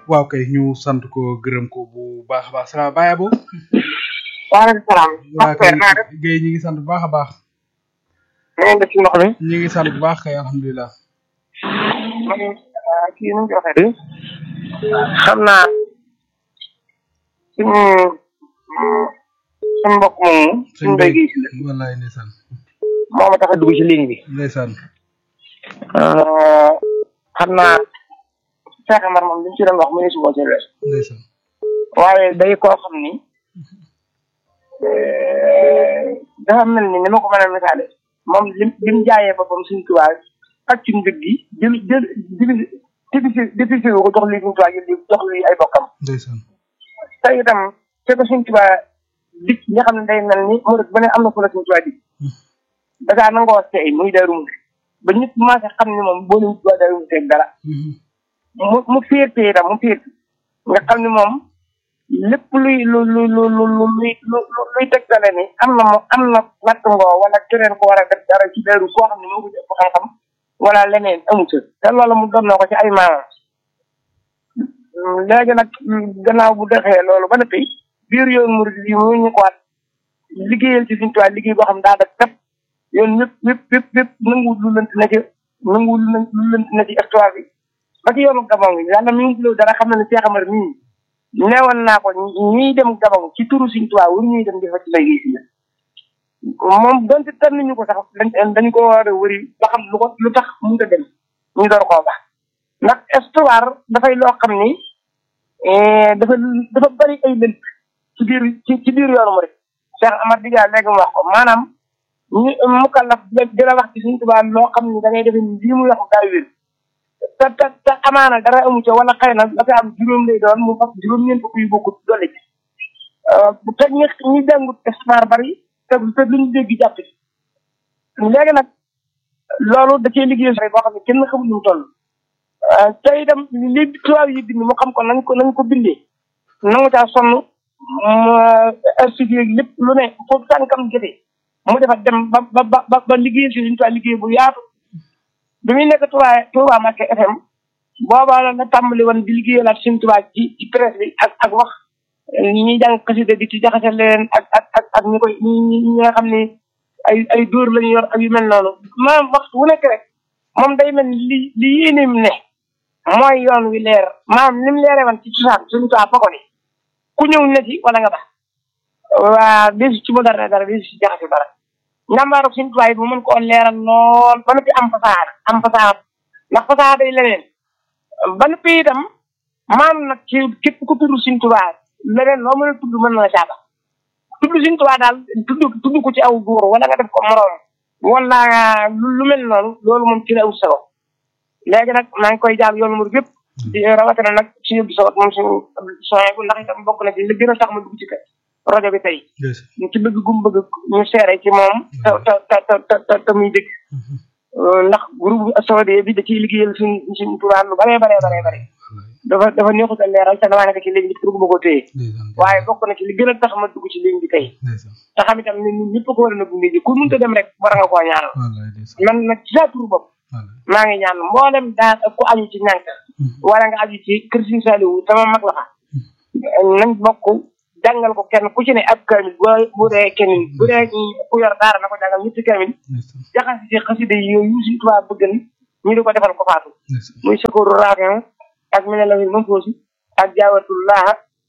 waaw kay ñu sant ko gërëm ko bu baax a baax salaam Baye Abo. waaleykum salaam. waa kay Guèye ñu ngi sant bu baax a baax. na ngeen def ci ndox mi. ñu ngi sant bu baax kay alhamdulilah. man kii nu mu ko waxee. xam naa suñu suñu mbokk moomu. suñu mbéy gi wallaay ndeysaan. moo ma tax a dugg ci ligne bi. ndeysaan. xam naa Cheikh Amar moom li ñu ci doon wax mu ne si boo ci wees. ndeysaan. waaye day koo xam ni dafa mel ni ni ma ko mën a misaale moom lim lim jaayee boppam suñu tubaab pàcc njëg gi jël jël divisé divisé wu ko jox lii suñu tubaab jël lii jox lii ay bokkam. ndeysaan. te itam fekk suñu tubaab dik nga xam ne day mel ni mu rek ba ne am na fu la suñu tubaab dik dagaa nangoo seey muy darum ba ñëpp commencé xam ne moom boo leen tubaab darum seeg dara mu mu féerte itam mu féerte nga xam ne moom lépp luy lu lu lu lu lu luy lu luy tegtale ni am na mo am na natt ngoo wala keneen ko war a def dara ci daru koo xam ne moo ko ëpp xam-xam wala leneen amu ca te loolu mu doon na ko ci ay maamam léegi nag gannaaw bu defee loolu ba noppi biir yoon murid yi mu ñu ko waat liggéeyal ci suñu tuwaay liggéey boo xam daa def tep yoon ñëpp ñëpp ñëpp ñëpp nanguwul lu lënt na ci nanguwul lu lënt na ci histoire bi ba ci yoonu Gabon bi yàlla mi ngi loolu dara xam na ne Cheikh Amar mii neewoon naa ko ñuy dem Gabon ci turu suñu tuwaay wur ñuy dem di fa ci lay gis moom donte tànn ñu ko sax dañ dañ ko war a wëri ba xam lu ko lu tax mënut a dem ñu door koo baax ndax histoire dafay loo xam ni dafa dafa bari ay lënt ci biir ci ci biir yoonu mu rek Cheikh Amar Diga léegi mu wax ko maanaam ñu mukallaf di la wax ci suñu tubaab loo xam ni da ngay defe ni lii muy wax daa wér te te te amaana dara amu ca wala xëy na dafa am juróom lay doon mu fas juróom-ñeent fukk yu bokkut doole ci te ñi ñi jàngut histoire bari te te luñ dégg jàpp ci léegi nag loolu da cee liggéey boo xam ne kenn xamul nu mu toll te itam li tubaab yi bind mu xam ko nañ ko nañ ko bindee nangu caa sonn archive lépp lu ne foofu tànkam jotee mu defa dem ba ba ba ba liggéey si suñu tubaab liggéey bu yaatu bi muy nekk Touba Touba Mbacké FM boobaa la nga tàmbali woon di liggéeyalaat suñu tubaab ci ci presse bi ak ak wax ñi ñuy jàng xasida di ci jaxase leen ak ak ak ak ñi koy ñi ñi nga xam ne ay ay dóor lañu yor ak yu mel noonu maanaam waxtu wu nekk rek moom day mel li li yéeneem ne mooy yoon wi leer maanaam ni mu leeree woon ci cosaan suñu tubaab fa ko ni ku ñëw ne ci wala nga bax waa desu ci moderne dara desu ci jaxase dara njàmbaaru suñu tubaab yi bu mën koo leeral lool ba noppi am fasaada am fasaada ndax fasaada day leneen ba noppi itam maam nag ci képp ku tudd suñu tubaab leneen loo mën a tudd mën na la caaba tudd suñu tubaab daal tudd tudd ko ci aw góor wala nga def ko moroom wala lu mel noonu loolu moom ci la ut solo léegi nag maa ngi koy jaal yoonu mur gépp di rawatina nag ci yóbbu sawat moom suñu soin bu ndax itam bokk na ci li gën a tax ma dugg ci rajo bi tey ñu ci bëgg gum bëgg ñu seere ci moom te te te te te muy dëgg ndax groupe Asawade bi da ciy liggéeyal suñ suñ tubaab lu bare bare bare bare dafa dafa neexut a leeral te damaa nekk ci ligne bi pour ma ko téye waaye bokk na ci li gën a tax ma dugg ci ligne bi tey te xam itam ne ñun ñëpp ko war a na gunge ji ku mënta dem rek war nga koo ñaanal man nag ci sa tur bopp maa ngi ñaan mboolem daa ku aju ci ñànk wala nga aju ci kër Sëriñ Saliou sama mag la fa nañ bokk jàngal ko kenn ku ci ne ab kamil bu bu dee kenn bu dee ku yor daara na ko jàngal ñetti kamil jaxasi ci xasida yi yooyu si tubaab bëgg ñu di ko defal ko faatu muy sakooru raafin ak mi ne la moom foosi ak jaawatullah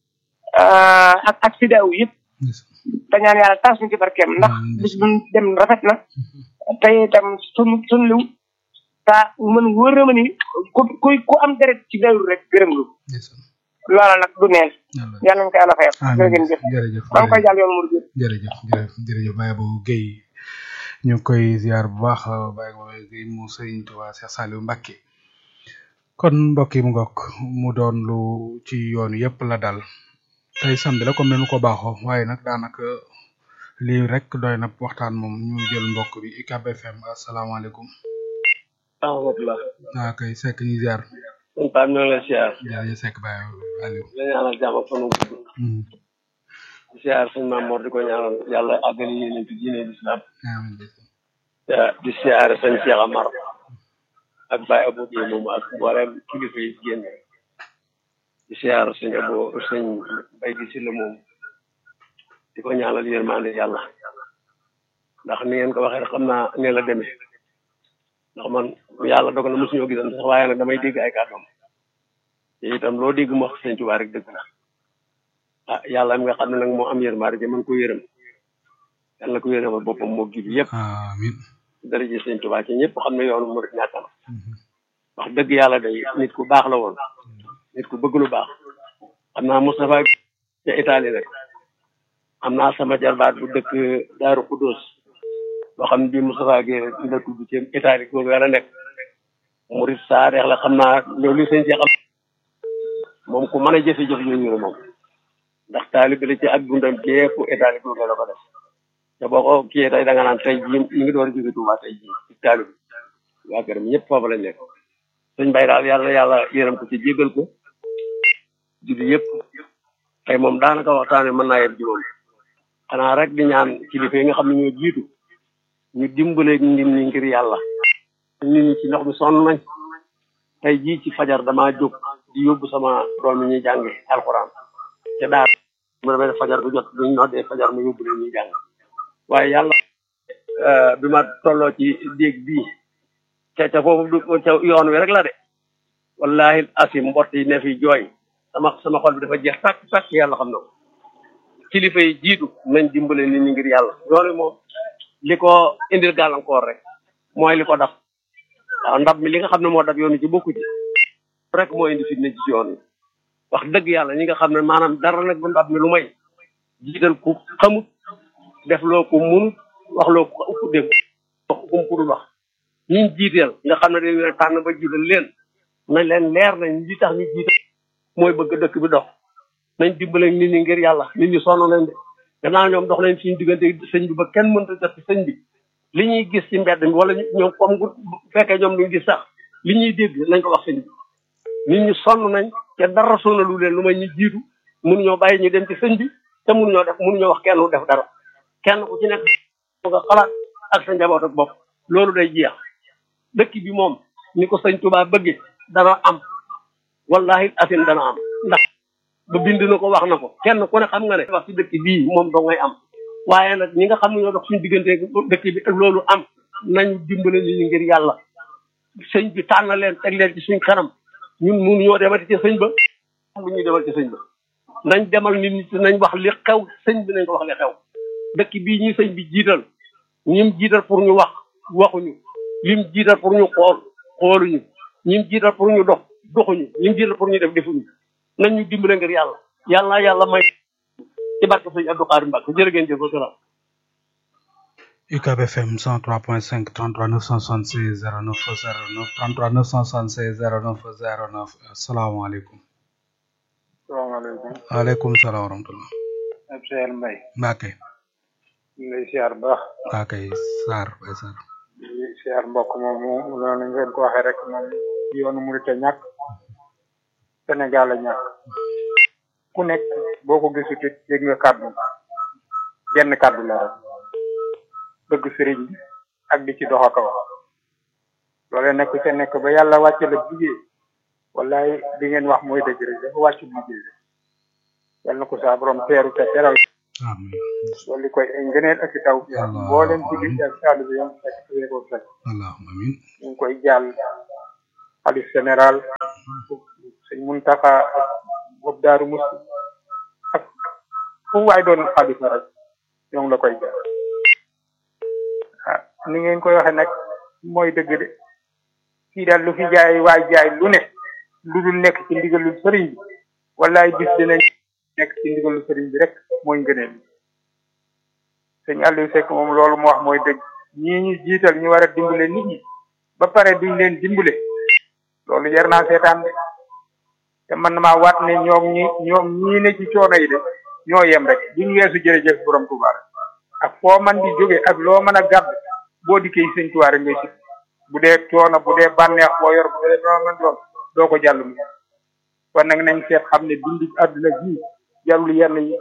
ak ak sidaaw yëpp te ñaan yàlla tas ñu ci barkeem ndax bis bu dem rafet na te itam sun sun liw ta mën wóor na ma ni ku ku ku am deret ci dawru rek gërëm lu loola nag du neen yàlla nañu ko yàlla fayal jërëjëf jërëjëf maa ngi koy jàll yoon mur bi jërëjëf jërëjëf jërëjëf Baye Abou Guèye ñu ngi koy ziar bu baax Baye Abou Guèye mu Sëriñ Tuubaa Cheikh Saliou Mbacké kon mbokk yi mu ngokk mu doon lu ci yoonu yëpp la dal tey samedi la comme ni ko baaxoo waaye nag daanaka lii rek doy na waxtaan moom ñu jël mbokk bi UCAB FM asalaamaaleykum. rahmatulah. waaw kay Seck ñu ziar. sëñ Pape ñoo ngi lay ziar. jaajëf Seck Baye Aliou. la ñaanal jàmm ak fanu gudd. di ziar suñu maam Mor di ko ñaanal yàlla àggali yéene ci diine l'islam. di ziar sëñ Cheikh Amar. ak Baye Abou Guèye moom ak mboolem kilifa yi génn. di siyaar sëñ abo sëñ bay gi si la moom di ko ñaanal yërmande yàlla ndax ni ngeen ko waxee rek xam naa ne la demee ndax man yàlla dogal na mosuñoo gisan sax waaye nag damay dégg ay kàddoom te itam loo dégg mu wax sëñ Tuubaa rek dëgg la ah yàlla mi nga xam ne nag moo am yërmande ji mën ko yërëm yàlla na ko yërëmal boppam moo gi bi yëpp amiin dara ji sëñ Tuubaa ci ñëpp xam ne yoonu murit ñàkk na wax dëgg yàlla day nit ku baax la woon nit ku bëgg lu baax xam naa Moustapha ca Italie rek am naa sama jarbaat bu dëkk Daaru Kudus boo xam ne bii Moustapha Guèye dina tudd ci Italie googu yàlla nekk murit saa reex la xam naa loolu li sëñ ci xam moom ku mën a jëfe-jëf yooyu la moom ndax taalibe la ci ak dundam gépp Italie googu la ko def te boo ko kiyee tey da nga naan tey jii mi ngi door a jóge Tuubaa tey jii ci taalibe waa këram ñëpp foofu lañ nekk sëñ Bay daal yàlla yàlla yërëm ko ci jégal ko julli yëpp tey moom daanaka waxtaane mën naa yem juróom xanaa rek di ñaan kilifa yi nga xam ne ñoo jiitu ñu dimbale nit ñi ngir yàlla nit ñi ci ndox mi sonn nañ tey jii ci fajar damaa jóg di yóbbu sama doom yi ñuy jànge alxuraan te daal mu demee fajar bu jot duñ noddee fajar mu yóbbu leen ñuy jàng waaye yàlla bi ma tolloo ci déeg bii ca ca foofu du ca yoon wi rek la de wallahi asim mbott yi ne fi jooy sama sama xol bi dafa jeex tàkk tàkk yàlla xam na ko kilifa yi jiitu nañ dimbale nit ñi ngir yàlla loolu moom li ko indil gàllankoor rek mooy li ko daf waaw ndab mi li nga xam ne moo daf yoonu ci bokku ci rek moo indi fitna ci yoon wi wax dëgg yàlla ñi nga xam ne maanaam dara nag bu ndab mi lu may jiital ku xamut def loo ko munut wax loo ko ëpp dégg wax ko mu wax ñiñ jiiteel nga xam ne dañ leen tànn ba jiital leen na leen leer nañ li tax ñu jiital mooy bëgg dëkk bi dox nañ dimbale nit ñi ngir yàlla nit ñi sonn leen de gannaaw ñoom dox leen suñu diggante sëñ bi ba kenn mënta jot ci sëñ bi li ñuy gis ci mbedd mi wala ñoom comme bu fekkee ñoom duñ gis sax li ñuy dégg nañ ko wax sëñ bi nit ñi sonn nañ te dara sonalu leen lu may ñu jiitu mënuñoo bàyyi ñu dem ci sëñ bi te mënuñoo def mënuñoo wax kenn def dara kenn ku ci nekk nga xalaat ak sa njaboot ak bopp loolu day jeex dëkk bi moom ni ko sëñ Tuubaa bëgge dana am wallahi asin dana am ndax ba bind na ko wax na ko kenn ku ne xam nga ne wax ci dëkk bii moom doo ngay am waaye nag ñi nga xam ne ñoo dox suñu diggante dëkk bi loolu am nañu dimbale nit ñi ngir yàlla sëñ bi tànn leen teg leen ci suñ kanam ñun mun ñoo demati ci sëñ ba lu ñuy demal ci sëñ ba nañ demal nit ñi nañ wax li xew sëñ bi nañ ko wax li xew dëkk bii ñi sëñ bi jiital ñim jiital pour ñu wax waxuñu lim jiital pour ñu xool xooluñu ñim jiital pour ñu dox doxuñu ñim jiital pour ñu def defuñu nañ ñu dimbale ngir yàlla yàlla yàlla may ci barke sëñ Abdou Khadre Mbacke jërë ngeen jëf wasalaam UCAB FM 103.5 33 976 09 09 33 976 09 09 asalaamaaleykum. salaamaaleykum. waaleykum salaam wa rahmatulah. ab Seer Mbay. Mbacke. ñu ngi lay siyaar bu baax. Mbacke Sarr Baye Sarr. di siyaar mbokk moom mu noonu ngeen ko waxee rek moom yoonu murit a ñàkk Sénégal a ñàkk ku nekk boo ko gisut it dégg nga kàddu genn kàddu la rek bëgg sëriñ bi ak di ci dox ak a wax loolee nekk ca nekk ba yàlla wàcce la liggéey wallaay di ngeen wax mooy dëgg rek dafa wàccu liggéey rek yal na ko saa borom teeru te teral amiin. loolu li koy ay ngëneel ak i taw boo leen julli ak saali bi yam fekk fekk ko fekk allahumma amiin. ñu ngi koy jàll xalif général sëñ Muntaxa ak bopp daaru mus ak fu waay doon xalifa rek ñoo ngi la koy jàll ah ni ngeen koy waxe nag mooy dëgg de fii daal lu fi jaay waay jaay lu ne lu dul nekk ci ndigalul sëriñ bi wallaay bis dinañ nekk ci ndigalul sëriñ bi rek mooy ngëneel sëñ Aliou Seck moom loolu mu wax mooy dëgg ñii ñu jiital ñu war a dimbale nit ñi ba pare duñ leen dimbale loolu jar naa seetaan de te man na maa waat ne ñoom ñi ñoom ñii ne ci coono yi de ñoo yem rek duñ weesu jërëjëf borom Tuubaa rek ak foo man di jóge ak loo mën a gàdd boo dikkee sëñ Tuubaa rek ngay si bu dee coono bu dee bànneex boo yor bu dee loo mën doon doo ko jàll mu kon nag nañ seet xam ne dundu àdduna ji jarul yenn yi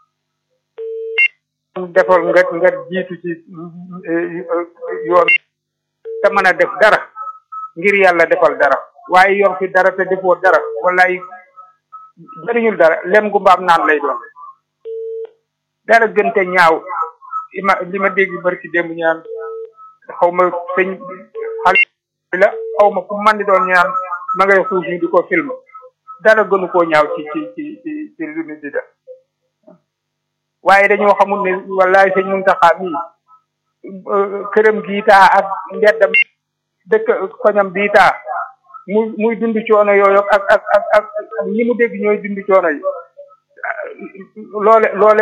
defal nga nga jiitu ci yoon te mën a def dara ngir yàlla defal dara waaye yor fi dara te defoo dara wallaay jëriñul dara lem gu mbaam naan lay doon dara gënte ñaaw li ma li ma dégg barki démb ñaan xaw ma sëñ xale la xaw ma fu man di doon ñaan ma ngay xuus ñu di ko film dara gënu koo ñaaw ci ci ci ci ci lu nit di def waaye dañoo xamul ne wallaay sëñ Muntaxa mii këram giitaa ak mbeddam dëkk koñam biitaa muy muy dund coono yooyu ak ak ak ak ak ñi mu dégg ñooy dund coono yi loole loole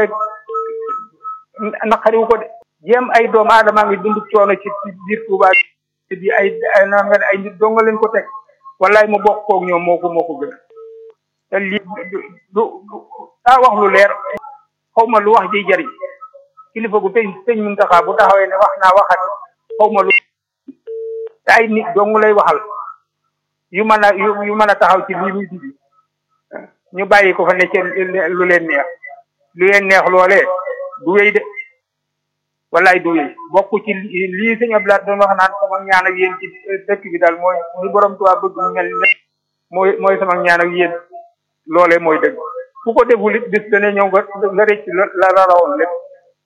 naqariwu ko de jéem ay doomu aadama ngi dund coono ci ci biir Tuuba bi ay ay naan nga ne ay nit donga leen ko teg wallaay mu bokk koog ñoom moo ko moo ko gën te lii du du daa wax lu leer xaw ma lu wax ji jëriñ kilifa gu tey sëñ Muntaxa bu taxawee ne wax naa waxati xaw ma lu te ay nit dong lay waxal yu mën a yu yu mën a taxaw ci lii muy digi ñu bàyyi ko fa ne ci lu leen neex lu leen neex loolee du wéy de wallaay du wéy bokk ci lii sëñ Abdoulaye doon wax naan sama ñaan ak yéen ci dëkk bi daal mooy ni borom Tuubaa bëgg mu mel ne mooy mooy sama ñaan ak yéen loolee mooy dëgg ku ko deful it bis dana ñëw nga nga rëcc la la rawoon lépp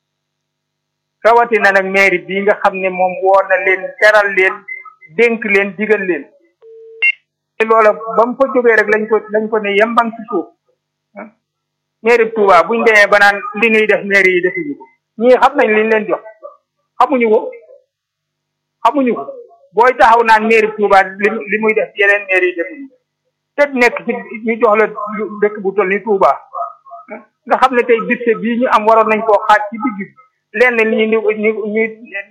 rawatina nag mairie bii nga xam ne moom woo na leen teral leen dénk leen digal leen loola ba mu fa jógee rek lañ ko lañ ko ne yembang ci suuf mairie Touba buñ demee ba naan li ñuy def mairie yi defuñu ko ñii xam nañ liñ leen jox xamuñu ko xamuñu ko booy taxaw naan mairie Touba li li muy def yeneen mairie yi defuñu ko te nekk ci ñu jox la dëkk bu toll ni Touba nga xam ne tey budget bii ñu am waroon nañ koo xaaj ci digg lenn li ñu ñu ñu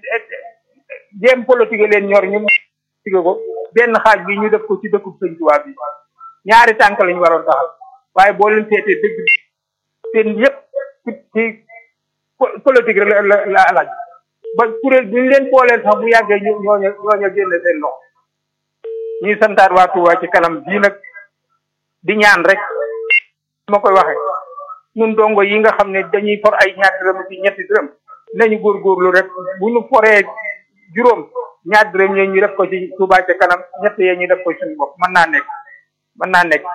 jéem politique leen ñor ñu politique ko benn xaaj bi ñu def ko ci dëkkub sëñ Touba bi ñaari tànk lañu waroon taxal waaye boo leen seetee dëgg seen yëpp ci ci politique rek la la laaj ba kuréel bi ñu leen booleel sax bu yàggee ñu ñooñu ñooñu génne seen loxo ñuy santaat waa Touba ci kanam bii nag di ñaan rek ma koy waxee ñun dongo yi nga xam ne dañuy for ay ñaar dërëm ci ñetti dërëm nañu góorgóorlu rek bu ñu foree juróom ñaar dërëm yooyu ñu def ko ci Touba ca kanam ñett yee ñu def ko suñu bopp mën naa nekk mën naa nekk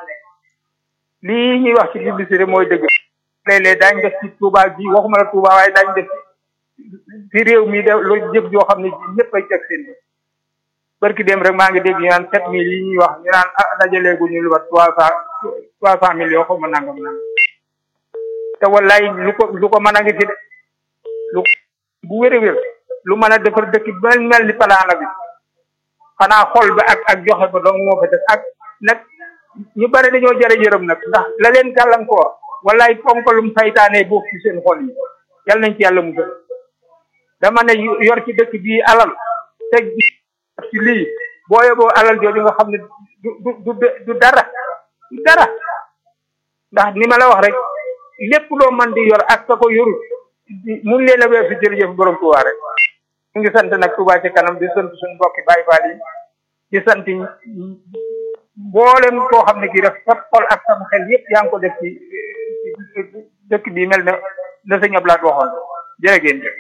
lii ñuy wax ci publicité mooy dëgg léeg-léeg daañ def ci Touba ji waxuma la Touba waaye daañ def ci réew mi de lu jëf joo xam ne ji ñëpp ay teg seen barki dem rek maa ngi dégg ñu naan sept mille yi ñuy wax ñu naan ah dajaleegu ñu lu wat trois cent trois cent millions xaw ma nangam nangam te wallaay lu ko lu ko mën a ngi fi de lu bu wér a wér lu mën a defar dëkk bi mel mel ni palaana bi xanaa xol ba ak ak joxe ba dong moo fa def ak nag ñu bari dañoo jare yërëm nag ndax la leen gàllankoor wallaay fonkalum saytaane boobu ci seen xol yi yal nañ ci yàlla musal dama ne yor ci dëkk bii alal teg ci lii boo yóbboo alal jooju nga xam ne du du du dara du dara ndax ni ma la wax rek lépp loo mën di yor ak sa ko yorul mun leen a weesu jërëjëf borom Touba rek ñu ngi sant nag Touba ci kanam di sant suñu mbokki Baay Faal yi di sant mboolem koo xam ne kii def sa xol ak sam xel yëpp yaa ngi ko def ci dëkk bi mel na la sëñ Ablaat waxoon jërë ngeen jëf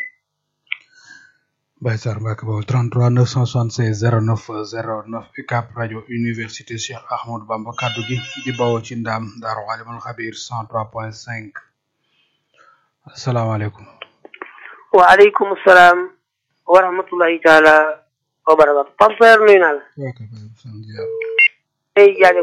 Baye Sarr Mbacke boobu 33 976 09 09 UCAP rajo université Cheikh Ahmadou Bamba kaddu gi di bawoo ci ndaam Daaru Alimul Xabir 103.5 asalaamaaleykum. waaleykum salaam wa rahmatullahi taala wa barakatu Pape Père nuyu naa la. tey jaajëf